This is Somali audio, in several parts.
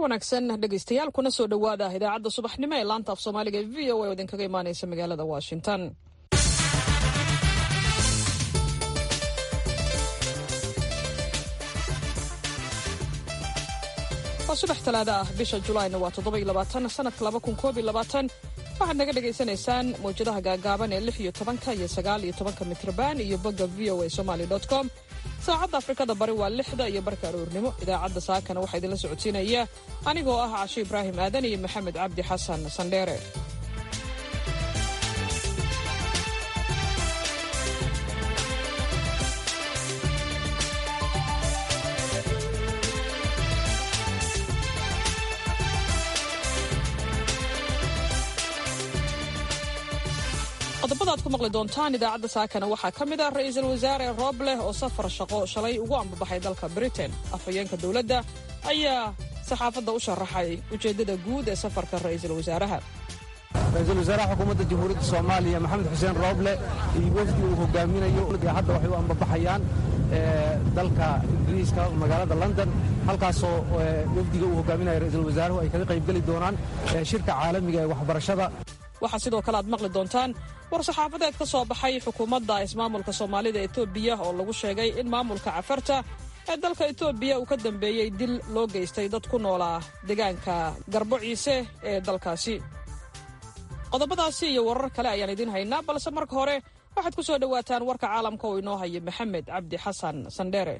wanaagsan dhegaystayaal kuna soo dhowaada idaacadda subaxnimo ee laanta af soomaaliga ee v o a oo idinkaga imaanaysa magaalada washington waa subax talaada ah bisha julaayna waa toddobayabaatan sanadka labakunkoobylabaatan waxaad naga dhagaysanaysaan mawjadaha gaagaaban ee lix iyo tobanka iyo sagaal iyo tobanka mitrban iyo bogga v o a somaly com saacadda afrikada bari waa lixda iyo barka aroornimo idaacadda saakana waxaa idinla socodsiinaya anigoo ah cashe ibraahim aadan iyo maxamed cabdi xasan sandheere qodobada ad ku maqli doontaan idaacadda saakana waxaa ka mid ah ra'iisul wasaare roobleh oo safar shaqo shalay ugu ambabaxay dalka britain afhayeenka dowladda ayaa saxaafadda u sharaxay ujeeddada guud ee safarka ra'iisul wasaaraha ra-iisul wasaaraha xukuumadda jamhuuriyadda soomaaliya maxamed xuseen rooble iyo wafdi uu hogaaminayo hadda waxay u ambabaxayaan dalka ingiriiska magaalada london halkaasoo wafdiga uu hogaaminayo ra-iisul wasaaruhu ay kaga qaybgeli doonaan shirka caalamiga ee waxbarashada waxaa sidoo kale aad maqli doontaan war saxaafadeed ka soo baxay xukuumadda ismaamulka soomaalida etoobiya oo lagu sheegay in maamulka cafarta ee dalka etoobiya uu ka dambeeyey dil loo geystay dad ku noolaa deegaanka garbo ciise ee dalkaasi qodobadaasi iyo warar kale ayaan idiin haynaa balse marka hore waxaad ku soo dhowaataan warka caalamka oo inoo haya maxamed cabdi xasan sandheere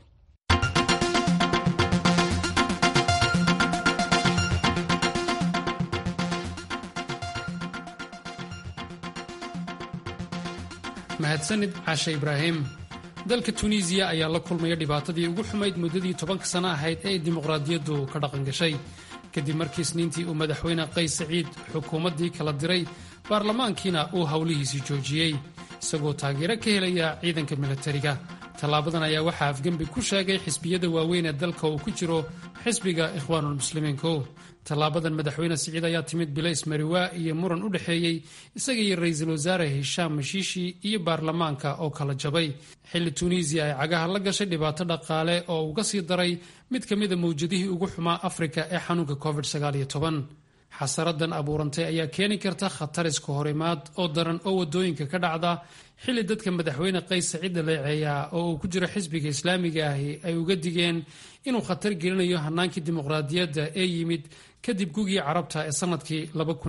mahadsanid caashe ibraahim dalka tunisiya ayaa la kulmaya dhibaatadii ugu xumayd muddadii tobanka sano ahayd ee ay dimuqraadiyaddu ka dhaqan gashay kadib markii isniintii uu madaxweyne qays saciid xukuumaddii kala diray baarlamaankiina uu howlihiisii joojiyey isagoo taageero ka helaya ciidanka milatariga tallaabadan ayaa waxaa afgembi ku sheegay xisbiyada waaweyn ee dalka uu ku jiro xisbiga ikhwaanulmuslimiinku tallaabadan madaxweyne siciid ayaa timid bilays mariwaa iyo muran u dhexeeyey isaga iyo ra-iisul wasaare hishaam mashiishi iyo baarlamaanka oo kala jabay xilli tuuniisiya ay cagaha la gashay dhibaato dhaqaale oo uga sii daray mid ka mida mawjadihii ugu xumaa afrika ee xanuunka covid xasaradan abuurantay ayaa keeni karta khatar iska horimaad oo daran oo wadooyinka ka dhacda xilli dadka madaxweyne qays saciid dhaleeceeya oo uu ku jiro xisbiga islaamiga ahi ay uga digeen inuu khatar gelinayo hanaankii dimuqraadiyadda ee yimid kadib gugii carabta ee sanadkii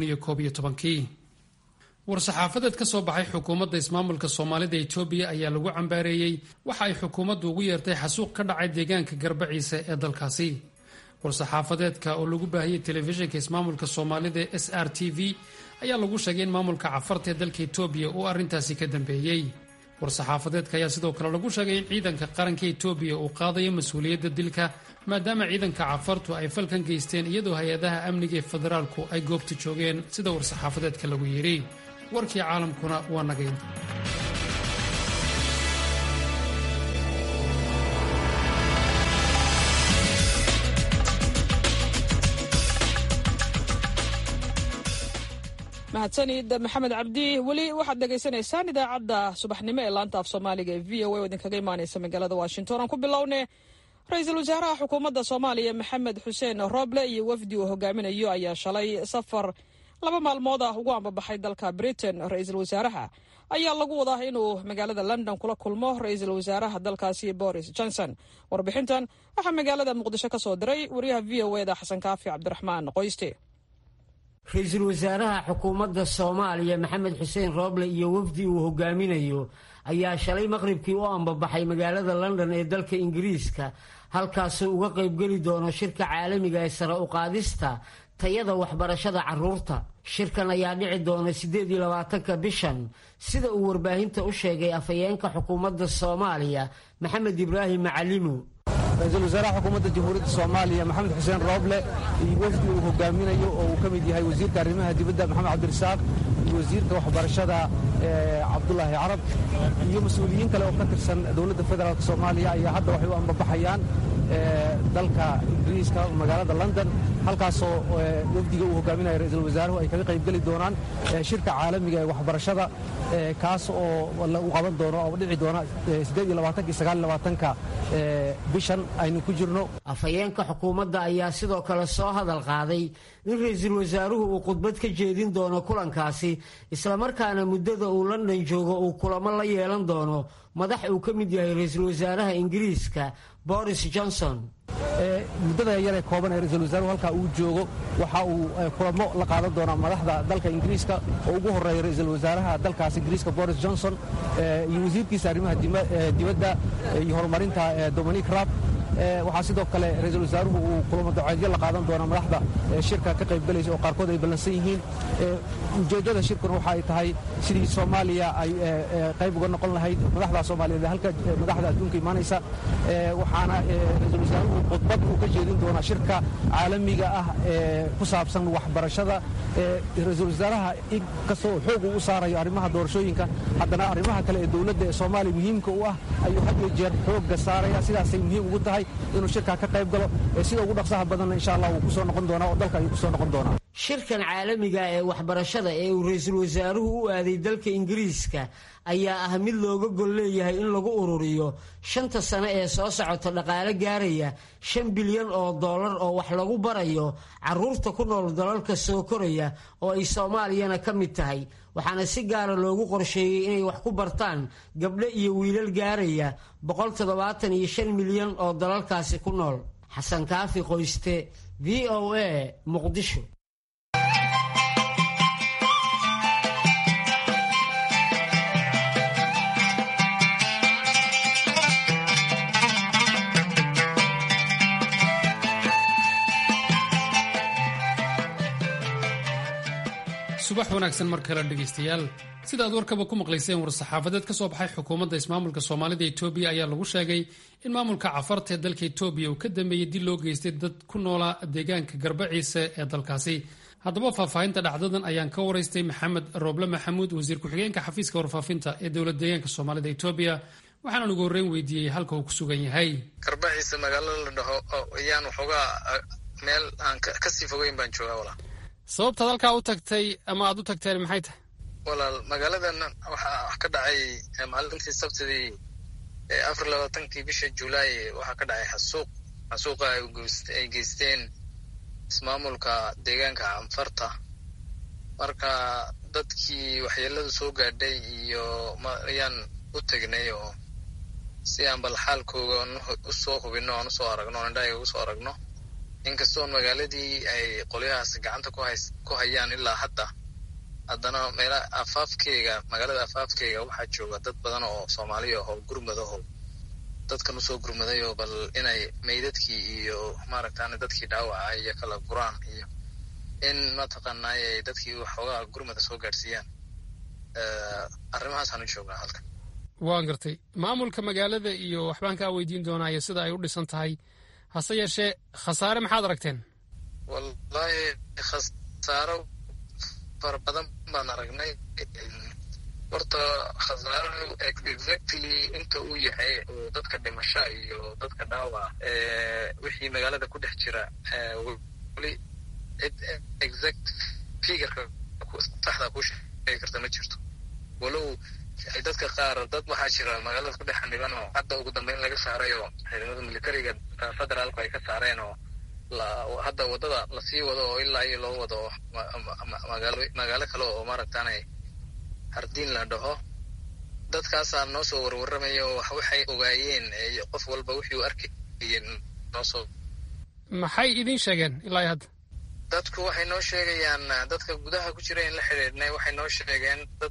war-saxaafadeed ka soo baxay xukuumadda ismaamulka soomaalida etoobiya ayaa lagu cambaareeyey waxa ay xukuumaddu ugu yeertay xasuuq ka dhacay deegaanka garbaciise ee dalkaasi war-saxaafadeedka oo lagu baahiyey telefishinka ismaamulka soomaalida ee s r t v ayaa lagu sheegay in maamulka cafarta ee dalka etoobiya uu arrintaasi ka dambeeyey war-saxaafadeedka ayaa sidoo kale lagu sheegay in ciidanka qaranka etoobiya uu qaadayo mas-uuliyadda dilka maadaama ciidanka cafartu ay falkan geysteen iyadoo hay-adaha amniga ee federaalku ay goobta joogeen sida war-saxaafadeedka lagu yidhi warkii caalamkuna waa nagayn mahadsanid maxamed cabdi weli waxaad dhegaysanaysaan idaacadda subaxnimo ee laanta af soomaaliga ee v o a oo idinkaga imaanaysa magaalada washington aan ku bilowne ra-iisul wasaaraha xukuumadda soomaaliya maxamed xuseen rooble iyo wafdi uu hogaaminayo ayaa shalay safar laba maalmood ah ugu ambabaxay dalka britain ra-iisul wasaaraha ayaa lagu wadaa inuu magaalada london kula kulmo ra-iisul wasaaraha dalkaasi boris johnson warbixintan waxaa magaalada muqdisho ka soo diray wariyaha v o eda xasan kaafi cabdiraxmaan qoyste ra-iisul wasaaraha xukuumadda soomaaliya maxamed xuseen rooble iyo wafdi uu hogaaminayo ayaa shalay maqribkii u ambabaxay magaalada london ee dalka ingiriiska halkaasuu uga qaybgeli doono shirka caalamiga ee sare u qaadista tayada waxbarashada carruurta shirkan ayaa dhici doona siddeed iyo labaatanka bishan sida uu warbaahinta u sheegay afhayeenka xukuumadda soomaaliya maxamed ibraahim macalimo ra-iisul wasaaraha xukuumadda jamhuuriyadda soomaaliya maxamed xuseen rooble iyo wafdi uu hogaaminayo oo uu ka mid yahay wasiirka arrimaha dibadda maxamed cabdirasaaq iyo wasiirka waxbarashada cabdulaahi carab iyo mas-uuliyiin kale oo ka tirsan dowladda federaalk soomaaliya ayaa hadda waxay u ambabaxayaan dalka ingiriiska magaalada london halkaasoo wafdiga uu hogaaminaya ra-iisul wasaaruhu ay kaga qaybgeli doonaan shirka caalamiga ee waxbarashada kaas oo lagu qaban doono oo dhici doona ka bishan aynu ku jirno afhayeenka xukuumadda ayaa sidoo kale soo hadal qaaday in ra-iisul wasaaruhu uu khudbad ka jeedin doono kulankaasi islamarkaana muddada uu london joogo uu kulamo la yeelan doono madax uu ka mid yahay ra-iisul wasaaraha ingiriiska boris johnson muddada yaree kooban ee ra-iisul wasaaruhu halkaa uu joogo waxa uu kulamo la qaadan doonaa madaxda dalka ingiriiska oo ugu horreeya ra-iisul wasaaraha dalkaas ingiriiska boris johnson iyo wasiirkiisa arrimaha dibadda iyo horumarinta dominic rab waxaa sidoo kale ra-iisul wasaaruhu uu kulamo daceedyo la qaadan doonaa madaxda shirka ka qaybgalaysa oo qaarkood ay ballansan yihiin ujeeddada shirkuna waxa ay tahay sidii soomaaliya ay qayb uga noqon lahayd madaxda soomaaliyeed halka madaxda adduunka imaanaysa waxaana ra-iisul wasaaruhu khudbad uu ka jeedin doonaa shirka caalamiga ah ee ku saabsan waxbarashada ra-iisul wasaaraha inkastoo xoog uu u saarayo arrimaha doorashooyinka haddana arrimaha kale ee dowladda ee soomaaliya muhiimka u ah ayuu had iyo jeer xoogga saaraya sidaasay muhiim ugu tahay inuu shirkaa ka qayb galo sida ugu dhaqsaha badanna insha allah wuu ku soo noqon doonaa oo dalka ayuu ku soo noqon doonaa shirkan caalamiga ee waxbarashada ee uu ra-iisul wasaaruhu u aaday dalka ingiriiska ayaa ah mid looga gol leeyahay in lagu ururiyo shanta sane ee soo socota dhaqaale gaaraya shan bilyan oo dollar oo wax lagu barayo caruurta ku nool dalalka soo koraya oo ay soomaaliyana ka mid tahay waxaana si gaara loogu qorsheeyey inay wax ku bartaan gabdho iyo wiilal gaaraya boqol toddobaatan iyo shan milyan oo dalalkaasi ku nool xasan kaafi qoyste v o a muqdisho subax wanaagsan mar kale dhegaystayaal sida aad warkaba ku maqlayseen war-saxaafadeed ka soo baxay xukuumadda ismaamulka soomaalida etoobiya ayaa lagu sheegay in maamulka cafarta ee dalka etoobiya uu ka dambeeyey dil loo geystay dad ku noolaa deegaanka garbaciise ee dalkaasi haddaba faahfaahinta dhacdadan ayaan ka waraystay maxamed rooble maxamuud wasiir ku-xigeenka xafiiska warfaafinta ee dowlad deegaanka soomaalida etoobiya waxaana ugu horreyn weydiiyey halka uu ku sugan yahay garbaciise magaalada la dhaho ayaan waxoogaa meel aan kasii fogeyn baan joogaa walaa sababtaad halkaa u tagtay ama aad u tagteen maxay tahay walaal magaaladan waxaa wax ka dhacay maalintii sabtidii afar labaatankii bisha julaay waxaa ka dhacay xasuuq xasuuqa ay geysteen ismaamulka deegaanka canfarta marka dadkii waxyeeladu soo gaadhay iyo ayaan u tegnay oo si aan bal xaalkooga usoo hubino aan usoo aragno o indhahaga usoo aragno inkastoon magaaladii ay qolyahaas gacanta ku hayaan ilaa hadda haddana meela afaafkeyga magaalada afaafkeyga waxaa jooga dad badan oo soomaaliya oo gurmadaho dadkan usoo gurmadayo bal inay meydadkii iyo maaragtaan dadkii dhaawaca iyo kala guraan iyo in mataqaanay ay dadkii waxoogaa gurmada soo gaadhsiiyaan arrimahaasaan u joognaa halkan waan gartay maamulka magaalada iyo waxbaan kaa weydiin doonaayo sida ay u dhisan tahay hase yeeshee khasaare maxaad aragteen wallaahi khasaaro fara badan baan aragnay horta khasaaro exactly inta uu yahay oo dadka dhimasho iyo dadka dhaawac wixii magaalada ku dhex jira weli cid exact figurka saxda kuu sheegi karta ma jirto walow dadka qaar dad waxaa jira magaalada ku dhex xaniban oo hadda ugu dambeyn laga saaray oo ciidamada militariga federaalku ay ka saareen oo hadda waddada lasii wado oo ilaa iyo loo wado magaalo magaalo kale oo maaragtaanay hardiin la dhaho dadkaasaa noo soo warwarramaya oo waxay ogaayeen qof walba wixii u arkayeen noosoo maxay idiin sheegeen ilaa iyo hadda dadku waxay noo sheegayaan dadka gudaha ku jira in la xidhiidhnay waxay noo sheegeen dad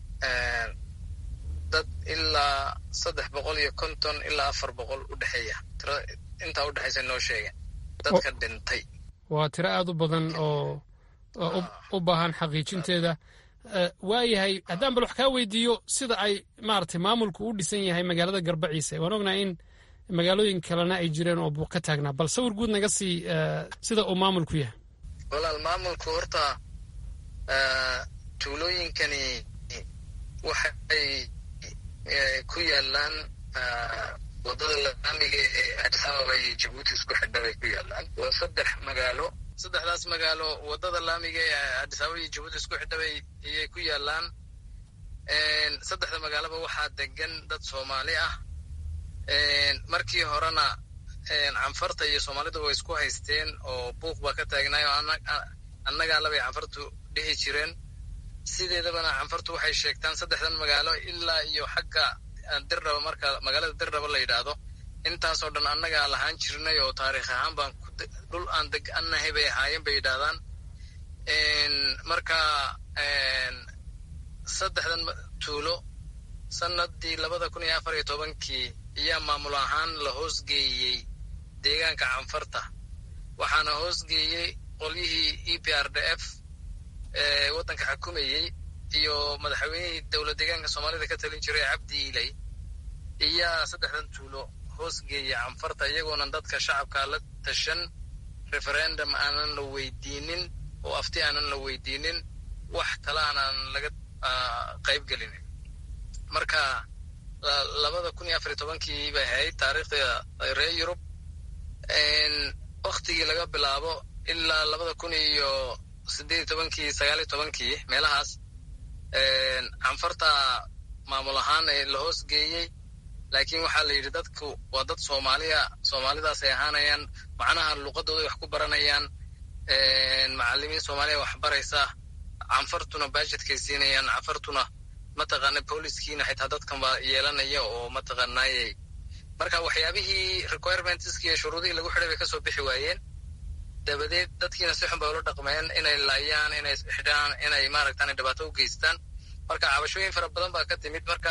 dad ilaa saddex boqol iyo konton ilaa afar boqol u dhexeeya tira intaa u dhexaysa noo sheegeen dadka dhintay waa tiro aada u badan oo u baahan xaqiijinteeda waayahay haddaan bal wax kaa weydiiyo sida ay maaragtay maamulku u dhisan yahay magaalada garbaciise waan ognahay in magaalooyin kalena ay jireen oo buuq ka taagnaa bal sawir guud naga sii sida uu maamulku yahay walaal maamulku horta tuulooyinkani waxay ku yaalaan wadada laamiga ee addis ababa iyo jabuuti isku xidha bay ku yaalaan waa saddex magaalo saddexdaas magaalo waddada laamiga ee adisababa iyo jabuuti isku xidhabay ayay ku yaalaan saddexda magaaloba waxaa degan dad soomaali ah markii horena canfarta iyo soomaalidu way isku haysteen oo buuq baa ka taagnaayo annagaa labay canfartu dhihi jireen sideedabana canfartu waxay sheegtaan saddexdan magaalo ilaa iyo xagga dirdhaba marka magaalada dirdhaba la yidhaahdo intaasoo dhan annagaa lahaan jirnay oo taariikh ahaan baan dhul aan degannahay bay ahaayeen bay yidhaahdaan marka saddexdan tuulo sanadii labada kun iyo afar iyo tobankii ayaa maamul ahaan la hoosgeeyey deegaanka canfarta waxaana hoosgeeyey qolyihii e p r d f ee waddanka xukumayey iyo madaxweynihii dowlad deegaanka soomaalida ka talin jiray cabdi ilay iyaa saddexdan tuulo hoosgeeyey canfarta iyagoonan dadka shacabka la tashan referendum aanan la weydiinin oo afti aanan la weydiinin wax tala aanan laga qayb gelinin marka labada kun iyo afar iyo tobankii bay ahayd taariikhda reer yurub waktigii laga bilaabo ilaa labada kun iyo sideed iyo tobankii sagaal iyo tobankii meelahaas canfarta maamul ahaan ee la hoosgeeyey laakiin waxaa la yidhi dadku waa dad soomaaliya soomaalidaas ay ahaanayaan macnaha luqadooday wax ku baranayaan macalimiin soomaaliya wax baraysa canfartuna bajetkay siinayaan canfartuna mataqaana booliskiina xitaa dadkan baa yeelanaya oo mataqaanaayey marka waxyaabihii requirementski iyo shuruudihii lagu xidhay bay kasoo bixi waayeen dabadeed dadkiina si xun bay ula dhaqmeen inay laayaan inay xidhaan inay maaragtaan dhibaato u geystaan marka cabashooyin fara badan baa ka timid marka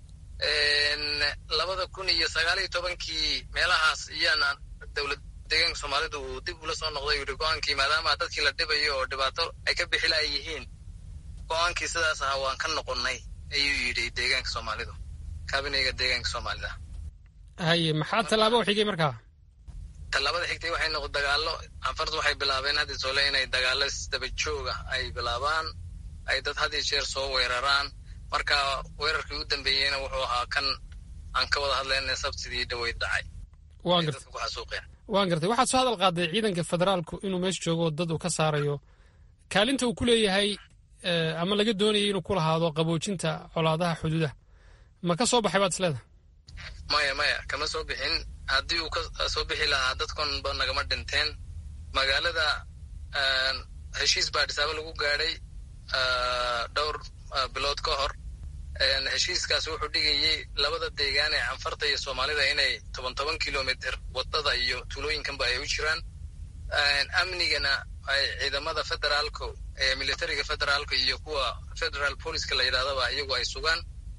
labada kun iyo sagaal iyo tobankii meelahaas iyaana dowlad deegaanka soomaalida uu dib ula soo noqday yidhi go-aankii maadaama dadkii la dhibayo oo dhibaato ay ka bixi laha yihiin go-aankii sidaas ahaa waan ka noqonnay ayuu yidhi deegaanka soomaalidu kabineyga deegaanka soomaalida haye maxaa tallaabo u xigay markaa tallaabada xigtay waxay noqo dagaallo canfartu waxay bilaabeen haddii soole inay dagaallo isdaba jooga ay bilaabaan ay dad had iyo jeer soo weeraraan marka weerarkii u dambeeyeyna wuxuu ahaa kan aan ka wada hadlayna sabtidii dhaweyd dhacay waan gartay waan gartay waxaad soo hadal qaaday ciidanka federaalku inuu meesha joogo dad uu ka saarayo kaalinta uu ku leeyahay ama laga doonayay inuu ku lahaado qaboojinta colaadaha xuduudaha ma ka soo baxay baad isleedahay maya maya kama soo bixin haddii uu ka soo bixi lahaa dadkan ba nagama dhinteen magaalada heshiis baa dhisaabo lagu gaadhay dhowr bilood ka hor heshiiskaas wuxuu dhigayey labada deegaan ee canfarta iyo soomaalida inay toban toban kilomitr wadada iyo tuulooyinkanba ay u jiraan amnigana ay ciidamada federaalka ee militariga federaalka iyo kuwa federal poliska la yidhahdaba iyagu ay sugaan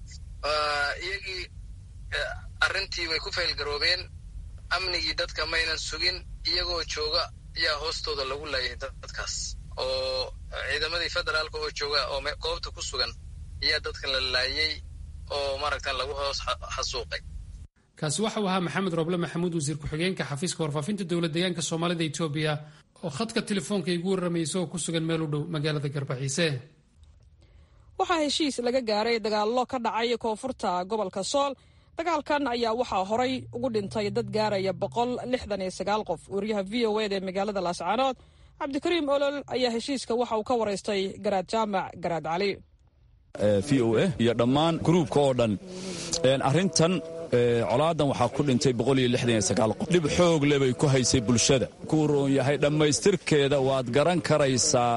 iyagii arrintii way ku faylgaroobeen amnigii dadka maynan sugin iyagoo jooga ayaa hoostooda lagu laayay dadkaas oo ciidamadii federaalka oo jooga oo goobta ku sugan ayaa dadkan la laayey oo maaragtan lagu hoos xasuuqay kaasi waxau ahaa maxamed roble maxamuud wasiir ku-xigeenka xafiiska warfaafinta dowlad deegaanka soomaalida etoobiya oo khadka telefoonka igu warramayay isagoo ku sugan meel u dhow magaalada garbaxiise waxaa heshiis laga gaaray dagaallo ka dhacay koonfurta gobolka sool dagaalkan ayaa waxaa horay ugu dhintay dad gaaraya boqol lixdan iyo sagaal qof wariyaha v o eda ee magaalada laascaanood cabdikariim olol ayaa heshiiska waxa uu ka waraystay garaad jaamac garaad cali v o a iyo dhammaan gruubka oo dhan arrintan colaadan waxaa ku dhintay qof dhib xoog le bay ku haysay bulshada kuu roon yahay dhammaystirkeeda waad garan karaysaa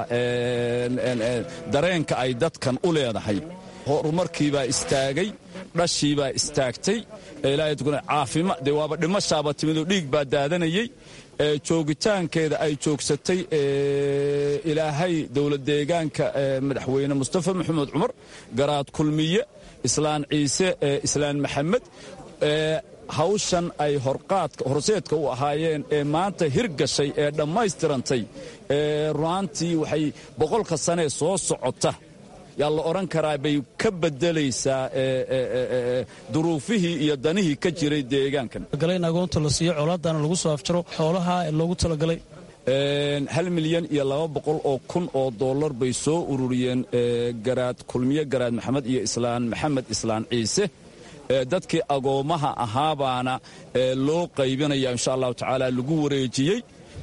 dareenka ay dadkan u leedahay horumarkiibaa istaagay dhashiibaa istaagtay caafima dee waaba dhimashaaba timidoo dhiig baa daadanayey joogitaankeeda ay joogsatay ilaahay dowlad deegaanka madaxweyne mustafa maxamed cumar garaad kulmiye islaan ciise islaan maxamed hawshan ay horseedka u ahaayeen ee maanta hirgashay ee dhammaystirantay runaantii waxay boqolka sanee soo socota yaa la odhan karaa bay ka bedelaysaa duruufihii iyo danihii ka jiray deegaankan in agoonta la siiyo colaadana lagu soo afjaro xoolaha loogu talagalay hal milyan iyo laba boqol oo kun oo dollar bay soo ururiyeen garaad kulmiye garaad maxamed iyo islaan maxamed islaan ciise dadkii agoommaha ahaabaana loo qaybinaya insha allahu tacaala lagu wareejiyey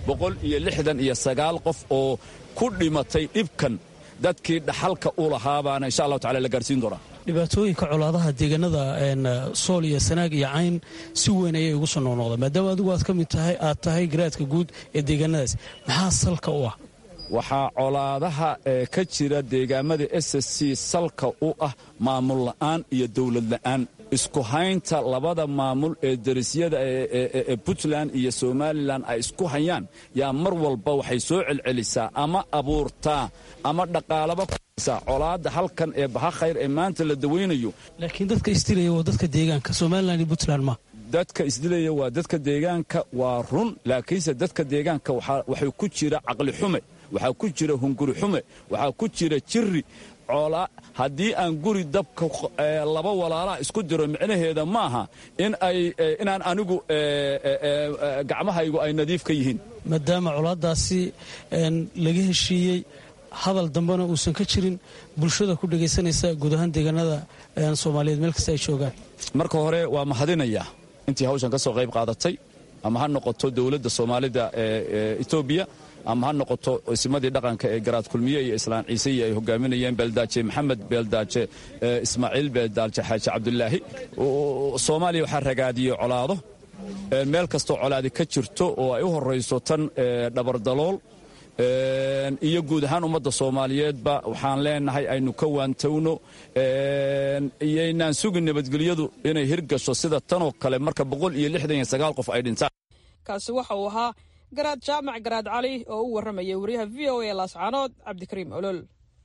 boqol iyo lixdan iyo sagaal qof oo ku dhimatay dhibkan dadkii dhaxalka u lahaabaana insha allahu tacala la gaarsiin doonaa dhibaatooyinka colaadaha deegaanada sool iyo sanaag iyo cayn si weyn ayay ugu soo noqnoqdaan maadaama adigu aad ka mid tahay aad tahay garaadka guud ee deegaanadaas maxaa salka u ah waxaa colaadaha ee ka jira deegaamada s s c salka u ah maamul la'aan iyo dowlad la'aan isku haynta labada maamul ee darisyada ee puntland iyo somalilan ay isku hayaan yaa mar walba waxay soo celcelisaa ama abuurtaa ama dhaqaalaba kusaa colaadda halkan ee baha khayr ee maanta la dawaynayo laakiin dadka isdilaya waa dadka deegaanka somalilan iyo puntland ma dadka isdilaya waa dadka deegaanka waa run laakiinse dadka deegaanka waxay ku jira caqli xume waxaa ku jira hunguri xume waxaa ku jira jiri coolaa haddii aan guri dabka laba walaalaha isku diro micnaheeda maaha in ay inaan anigu gacmahaygu ay nadiif ka yihiin maadaama colaadaasi laga heshiiyey hadal dambena uusan ka jirin bulshada ku dhegaysanaysa guud ahaan deegaanada soomaaliyeed meel kasta ay joogaan marka hore waa mahadinayaa intii hawshan ka soo qayb qaadatay ama ha noqoto dowladda soomaalida ee etoobiya ama ha noqoto isimadii dhaqanka ee garaad kulmiye iyo islaan ciiseiyo ay hogaaminayeen beeldaaje maxamed beeldaaje ismaaciil beeldaaje xaaji cabdulaahi soomaaliya waxaa ragaadiyey colaado meel kastoo colaadi ka jirto oo ay u horayso tan dhabardalool iyo guud ahaan ummadda soomaaliyeedba waxaan leenahay aynu ka waantowno iyoynaan sugin nabadgelyadu inay hirgasho sida tanoo kale marka boqol iyo lixdan iyo sagaal qof ay dhintaan kaasi waxa uu ahaa garaad jaamac garaad cali oo u warramayay wariyaha v o a laascaanood cabdikariim olol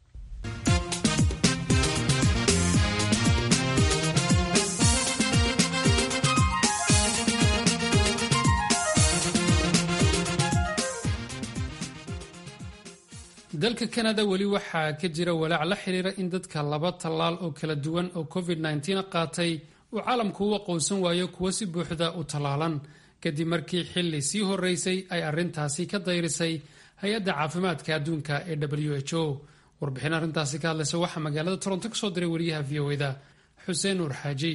dalka kanada weli waxaa ka jira walaac la xiriira in dadka laba tallaal oo kala duwan oo covid -19 qaatay uu caalamku u aqoonsan waayo kuwo si buuxda u tallaalan kadib markii xili sii horeysay ay arrintaasi ka dayrisay hay-adda caafimaadka adduunka ee w h o warbixin arrintaasi ka hadlaysa waxaa magaalada toronto kasoo diray wariyaha v o eda xuseen nuur xaaji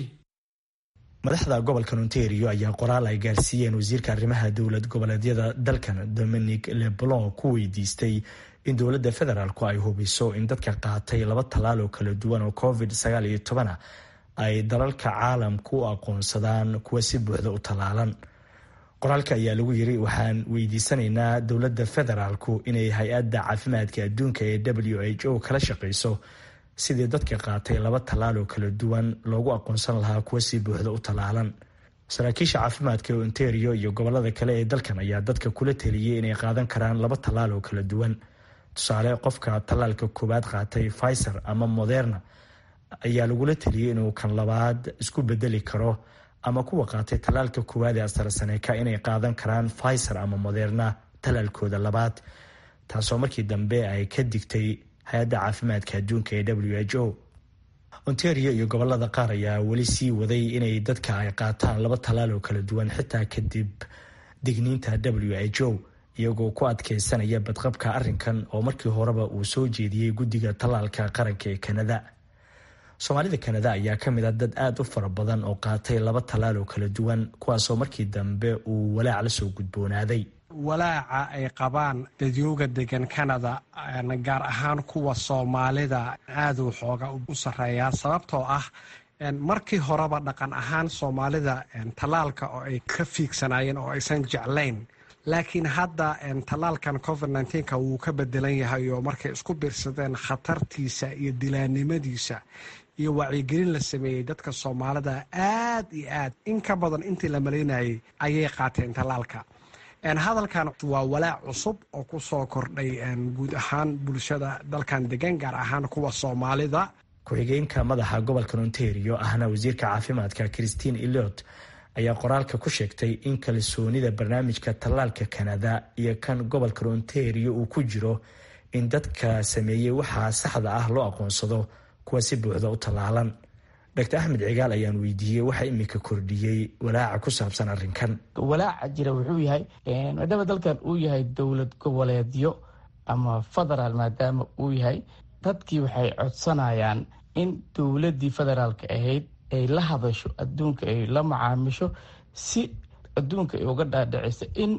madaxda gobolka ontario ayaa qoraal ay gaarsiiyeen wasiirka arrimaha dowlad goboleedyada dalkan dominic leblon ku weydiistay in dowladda federaalku ay hubiso in dadka qaatay laba tallaal oo kala duwan oo covid sagaal iyo tobana ay dalalka caalamku u aqoonsadaan kuwa si buuxda u tallaalan qoraalka ayaa lagu yiri waxaan weydiisanaynaa dowladda federaalku inay hay-adda caafimaadka adduunka ee w h o kala shaqeyso sidii dadka qaatay laba tallaal oo kala duwan loogu aqoonsan lahaa kuwa si buuxda u tallaalan saraakiisha caafimaadka ee ontario iyo gobolada kale ee dalkan ayaa dadka kula teliyey inay qaadan karaan laba tallaal oo kala duwan tusaale qofka tallaalka koowaad qaatay pfizer ama moderna ayaa lagula teliyey inuu kan labaad isku bedeli karo ama kuwa qaatay tallaalka koowaad ee astarsaneka inay qaadan karaan pfizer ama moderna tallaalkooda labaad taasoo markii dambe ay ka digtay hay-adda caafimaadka adduunka ee w h o ontario iyo gobolada qaar ayaa weli sii waday inay dadka ay qaataan laba tallaal oo kala duwan xitaa kadib digniinta w h o iyagoo ku adkeysanaya badqabka arrinkan oo markii horeba uu soo jeediyey guddiga tallaalka qaranka ee kanada soomaalida kanada ayaa ka mid a dad aada u fara badan oo qaatay laba tallaal oo kala duwan kuwaasoo markii dambe uu walaac la soo gudboonaaday walaaca ay qabaan dadyooga degan kanada gaar ahaan kuwa soomaalida aaduu xooga u sarreeyaa sababtoo ah markii horeba dhaqan ahaan soomaalida tallaalka oo ay ka fiigsanaayeen oo aysan jeclayn laakiin hadda tallaalkan covid nka wuu ka bedelan yahay oo markay isku biirsadeen khatartiisa iyo dilaannimadiisa iyo wacyigelin la sameeyey dadka soomaalida aad iyo aad in ka badan intii la malaynayay ayay qaateen tallaalka hadalkan waa walaac cusub oo ku soo kordhay guud ahaan bulshada dalkan degan gaar ahaan kuwa soomaalida ku-xigeenka madaxa gobolka ontario ahna wasiirka caafimaadka christine eliot ayaa qoraalka ku sheegtay in kalsoonida barnaamijka tallaalka kanada iyo kan gobolka ontario uu ku jiro in dadka sameeyey waxaa saxda ah loo aqoonsado kuwa si buuxda u tallaalan dr axmed cigaal ayaan weydiiyey waxa imika kordhiyey walaaca ku saabsan arrinkan walaaca jira wuxuu yahay maadaama dalkan uu yahay dowlad goboleedyo ama federaal maadaama uu yahay dadkii waxay codsanayaan in dowladii federaalka ahayd ay la hadasho adduunka ay la macaamisho si adduunka ay uga dhaadhiciso in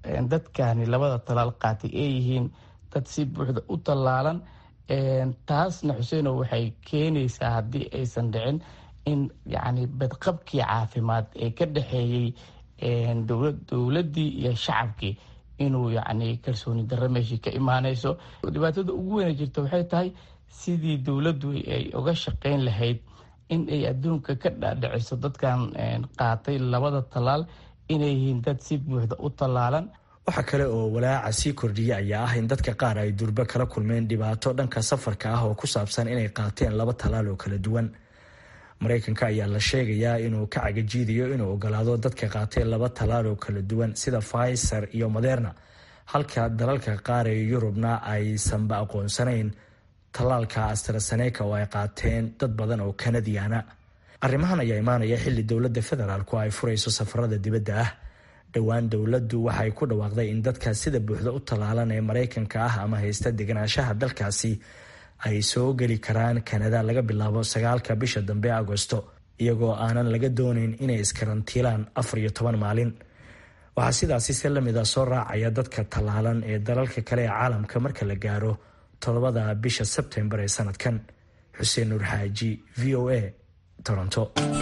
dadkani labada talaal qaatay ay yihiin dad si buuxda u tallaalan taasna xuseeno waxay keenaysaa haddii aysan dhicin in yacni badqabkii caafimaad ee ka dhexeeyey dowladdii iyo shacabkii inuu yacni kalsooni darro meeshii ka imaanayso dhibaatada ugu weyna jirta waxay tahay sidii dowladdu ay uga shaqayn lahayd in ay adduunka ka dhaadhiciso dadkan qaatay labada tallaal inay yihiin dad si buuxda u tallaalan waxaa kale oo walaaca sii kordhiya ayaa ah in dadka qaar ay durbe kala kulmeen dhibaato dhanka safarka ah oo ku saabsan inay qaateen laba tallaal oo kala duwan maraykanka ayaa la sheegayaa inuu ka cagajiidayo inuu ogolaado dadka qaatay laba tallaal oo kala duwan sida pfizer iyo moderna halka dalalka qaar ee yurubna aysanba aqoonsanayn tallaalka astraseneka oo ay qaateen dad badan oo kanadiana arrimahan ayaa imaanaya xilli dowladda federaalku ay furayso safarada dibadda ah dhowaan dowladdu waxay ku dhawaaqday in dadka sida buuxda u tallaalan ee maraykanka ah ama haysta deganaanshaha dalkaasi ay soo geli karaan kanada laga bilaabo sagaalka bisha dambe agosto iyagoo aanan laga doonayn inay iskarantiilaan afar iyo toban maalin waxaa sidaasi si lamid a soo raacaya dadka tallaalan ee dalalka kale ee caalamka marka la gaaro toddobada bisha sebtembar ee sanadkan xuseen nuur xaaji v o a toronto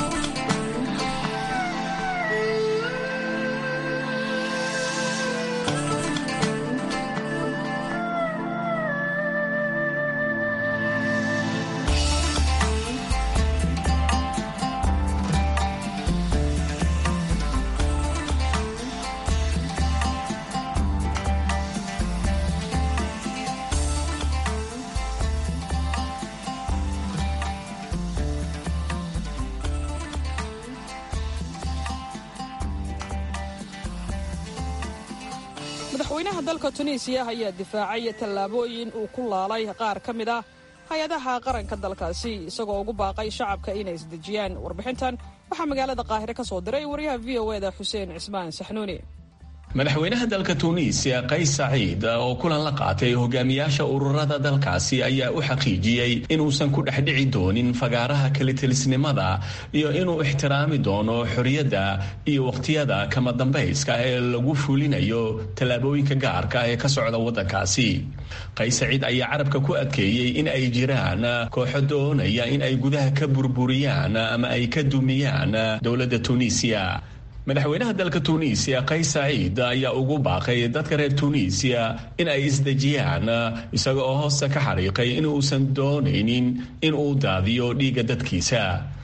madaxweynaha dalka tunisiya ayaa difaacay tallaabooyin uu ku laalay qaar ka mid ah hay-adaha qaranka dalkaasi isagoo ugu baaqay shacabka inay isdejiyaan warbixintan waxaa magaalada qaahire ka soo diray waryaha v o eda xuseen cismaan saxnuuni madaxweynaha dalka tuuniisiya qays saciid oo kulan la qaatay hogaamiyaasha ururada dalkaasi ayaa u xaqiijiyey inuusan ku dhexdhici doonin fagaaraha kalitelisnimada iyo inuu ixtiraami doono xorriyadda iyo wakhtiyada kama dambayska ee lagu fulinayo tallaabooyinka gaarka ee ka socda waddankaasi qays saciid ayaa carabka ku adkeeyey in ay jiraan kooxo doonaya in ay gudaha ka burburiyaan ama ay ka dumiyaan dowladda tuuniisiya madaxweynaha dalka tuuniisiya qays saciid ayaa ugu baaqay dadka reer tuuniisiya in ay isdejiyaan isaga oo hoosta ka xariiqay inuusan doonaynin in uu daadiyo dhiigga dadkiisa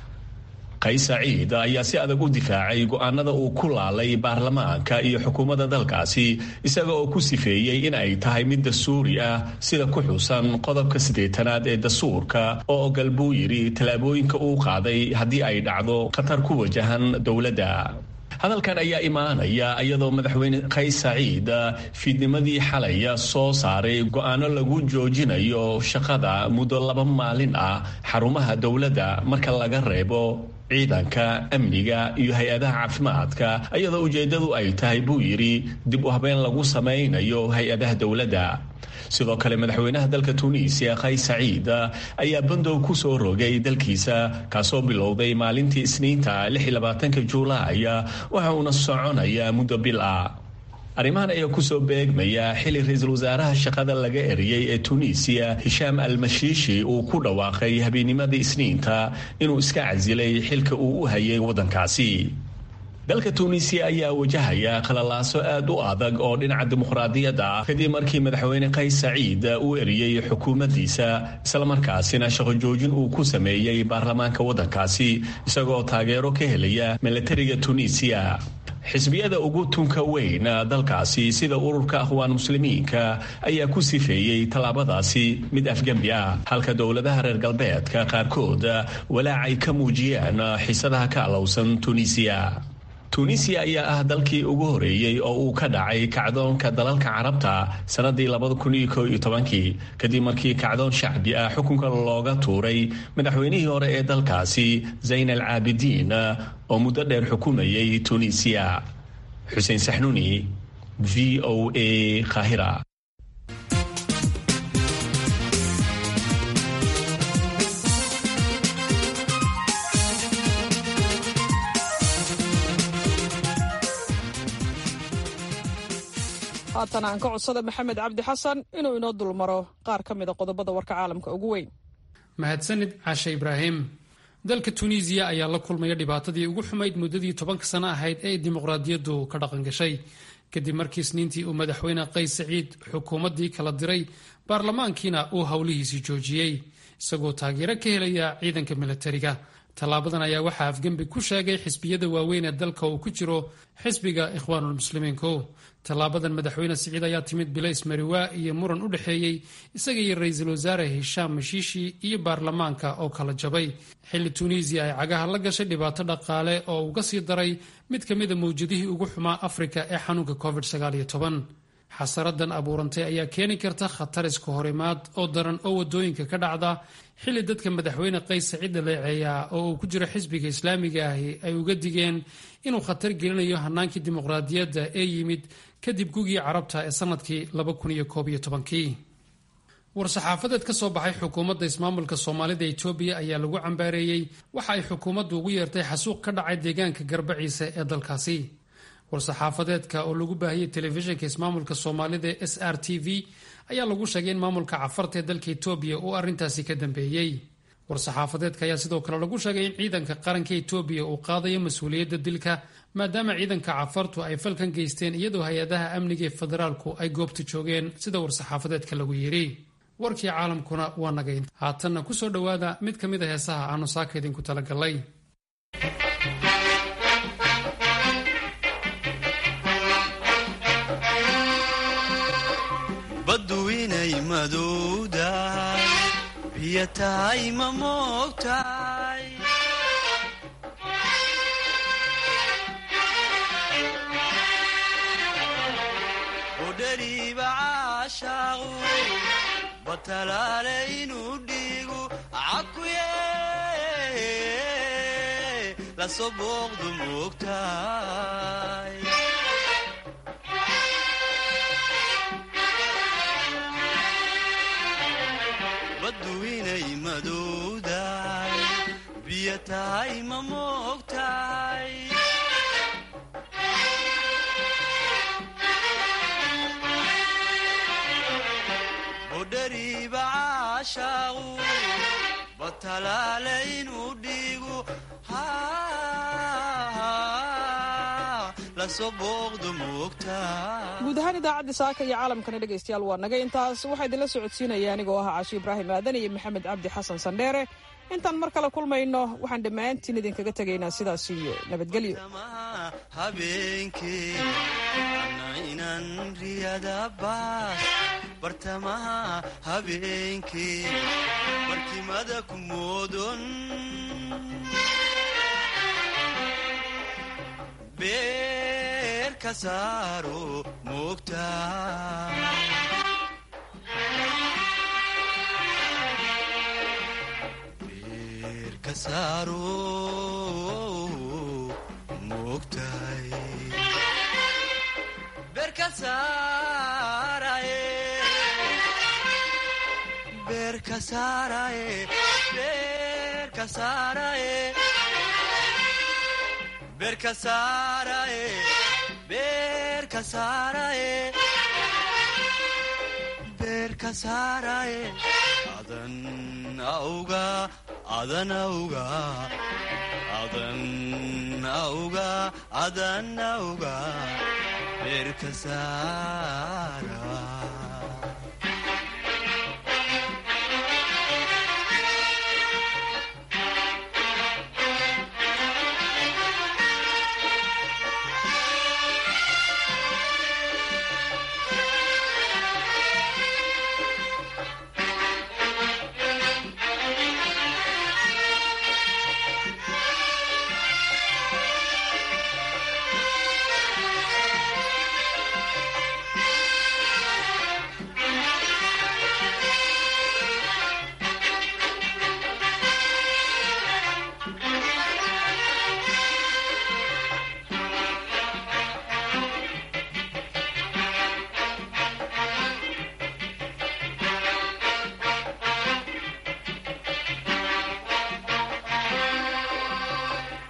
qays saciid ayaa si adag u difaacay go'aanada uu ku laalay baarlamaanka iyo xukuumadda dalkaasi isaga oo ku sifeeyey in ay tahay mid dastuuri ah sida ku xusan qodobka siddeetanaad ee dastuurka oo ogal buu yidhi tallaabooyinka uu qaaday haddii ay dhacdo khatar ku wajahan dowladda hadalkan ayaa imaanaya iyadoo madaxweyne qays saciid fiidnimadii xalaya soo saaray go'aano lagu joojinayo shaqada muddo laba maalin ah xarumaha dowladda marka laga reebo ciidanka amniga iyo hay-adaha caafimaadka iyadoo ujeeddadu ay tahay buu yidhi dib u habeen lagu samaynayo hay-adaha dowladda sidoo kale madaxweynaha dalka tuuniisiya qays saciid ayaa bandow ku soo rogay dalkiisa kaasoo bilowday maalintii isniinta juulaay waxa uuna soconaya muddo bil ah arrimahan ayaa kusoo beegmaya xili ra-iisul wasaaraha shaqada laga eriyey ee tuuniisiya hishaam almashiishi uu ku dhawaaqay habeenimadii isniinta inuu iska casilay xilka uu u hayay waddankaasi dalka tuuniisiya ayaa wajahaya khalalaaso aad u adag oo dhinaca dimuqraadiyadda ah kadib markii madaxweyne qays saciid uu eriyey xukuumaddiisa islamarkaasina shaqo joojin uu ku sameeyey baarlamaanka waddankaasi isagoo taageero ka helaya milatariga tuuniisiya xisbiyada ugu tunka weyn dalkaasi sida ururka akhwaan muslimiinka ayaa ku sifeeyey tallaabadaasi mid afgembi ah halka dowladaha reer galbeedka qaarkood walaac ay ka muujiyeen xiisadaha ka alowsan tuuniisiya tuuniisiya ayaa ah dalkii ugu horeeyey oo uu ka dhacay kacdoonka dalalka carabta sannadii labadakunkii kadib markii kacdoon shacbi ah xukunka looga tuuray madaxweynihii hore ee dalkaasi zayn al caabidiin oo muddo dheer xukumayay tuuniisiya xuseen saxnuuni v o a khahira haatan aan ka codsada maxamed cabdi xasan inuu inoo dulmaro qaar ka mida qodobada warka caalamka ugu weyn mahadsanid caashe ibraahim dalka tunisiya ayaa la kulmaya dhibaatadii ugu xumayd muddadii tobanka sano ahayd ee dimuqraadiyaddu ka dhaqan gashay kadib markii isniintii uu madaxweyne qays saciid xukuumaddii kala diray baarlamaankiina uu howlihiisii joojiyey isagoo taageero ka helaya ciidanka milatariga tallaabadan ayaa waxaa afgembi ku sheegay xisbiyada waaweyn ee dalka uu ku jiro xisbiga ikhwaanulmuslimiinku tallaabadan madaxweyne siciid ayaa timid bilays mariwaa iyo muran u dhexeeyey isaga iyo ra-iisul wasaare hishaam mashiishi iyo baarlamaanka oo kala jabay xilli tuuniisiya ay cagaha la gashay dhibaato dhaqaale oo uga sii daray mid ka mida mawjadihii ugu xumaa afrika ee xanuunka covid xasaradan abuurantay ayaa keeni karta khatar isku horimaad oo daran oo wadooyinka ka dhacda xilli dadka madaxweyne qays saciid dhaleeceeya oo uu ku jiro xisbiga islaamiga ahi ay uga digeen inuu khatar gelinayo hanaankii dimuqraadiyadda ee yimid kadib gugii carabta ee sanadkii war-saxaafadeed ka soo baxay xukuumadda ismaamulka soomaalida etoobiya ayaa lagu cambaareeyey waxa ay xukuumaddu ugu yeertay xasuuq ka dhacay deegaanka garbaciise ee dalkaasi war-saxaafadeedka oo lagu baahiyey telefishinka ismaamulka soomaalida ee s r t v ayaa lagu sheegay in maamulka cafarta ee dalka etoobiya uu arrintaasi ka dambeeyey war-saxaafadeedka ayaa sidoo kale lagu sheegay in ciidanka qaranka etoobiya uu qaadayo mas-uuliyadda dilka maadaama ciidanka cafartu ay falkan geysteen iyadoo hay-adaha amniga ee federaalku ay goobta joogeen sida war-saxaafadeedka lagu yidhi warkii caalamkuna waa nagayn haatanna ku soo dhowaada mid ka mid a heesaha aanu saaka idinku talagalay baddu inay madowdahay biyo tahay ma moogtahay budhariiba caashaaqu batalaale inuu dhiigu cakuye lasoo booqdu moogtahay baddu inay madowdahay biyo tahay ma moogtahay budhariiba caashaaqu batalaale inuu dhiigu lasoo booqdu moogtahay guud ahaan idaacaddii saaka iyo caalamkana dhegaystayaal waa naga intaas waxaa idinla socodsiinaya anigoo ah caashi ibraahim aadan iyo maxamed cabdi xasan sandheere intaan mar kale kulmayno waxaan dhammaantiin idinkaga tegaynaa sidaas iyo nabadgelyo habeenkee inan riyadabaas bartamaha habeenkee barkimada ku moodon beer ka saaro moogtaa adan auga adan auga adan auga adan auga beerka saara